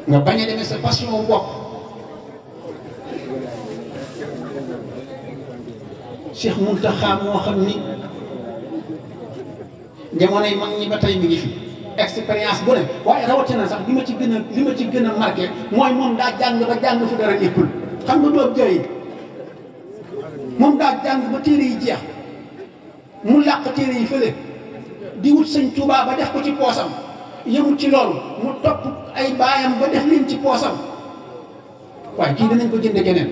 nga bañ a demee sa passion bopp Cheikh Mountakha moo xam ni jamonoy mag ñi ba tey mi ngi fi expérience bu ne waaye rawatina sax li ma ci gën a li ma ci gën a marqué mooy moom daa jàng ba jàng fu dara éppul xam nga doob jooy moom daa jàng ba téere yi jeex mu làq téere yi fële di wut sëñ Tuubaa ba def ko ci poosam yëmut ci loolu mu topp ay baayam ba def leen ci poosam waaye kii danañ ko jënde keneen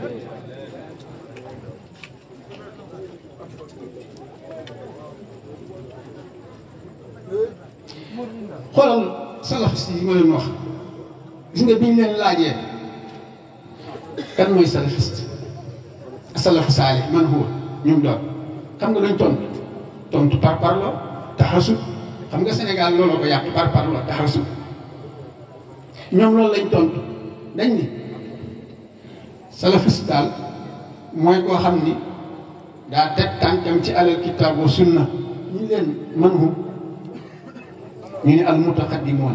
xoolal salafiste yi ma leen wax gis nga bi ñu leen laajee kan mooy salafiste salafu saalih man huwa ñum doon xam nga dañ tontu tontu par parlo taxasub xam nga Sénégal looloo ko yàq par parlo taxasub ñoom loolu lañ tontu dañ ni salafiste daal mooy koo xam ni daa teg tànkam ci alal kitaab wa sunna ñu leen man hu ñu ne al mutaqaddimoona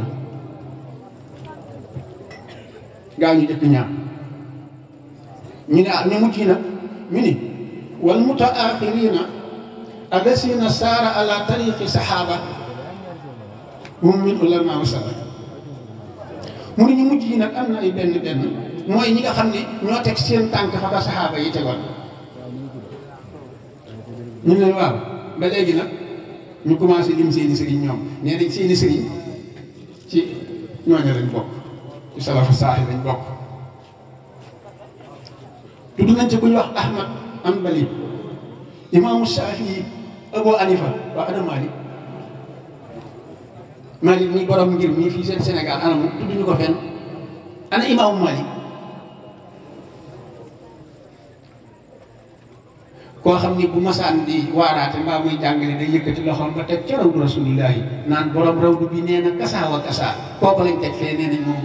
gaa ñu jëkk ñaar ñu ne ah ñu mucc nag ñu ni wal mutaaxirina allasina saara ala tariqi saxaaba hum min ulama wa salaf mu ne ñu mujj yi nag am na ay benn benn mooy ñi nga xam ne ñoo teg seen tànk fa ba saxaaba yi tegoon ñu ne waaw ba léegi nag ñu commencé lim seeni sëriñ ñoom nee nañ seeni sëriñ ci ñooñu lañ bokk ci salafu saaxi lañ bokk tudd nañ ci ku ñu wax Ahmad Hanbali imaamu Shafii Abu Hanifa waa ana Malik Malik mi borom ngir mii fii seen Sénégal ana mu tudd ñu ko fenn ana imaamu Malik koo xam ni bu masaan di waaraate mbaa muy jàngale day yëkkati loxoom ba teg ca rawdu rasulillahi naan borom rawdu bi nee na kasaa wa kasaa kooku lañ teg fee nee nañ moom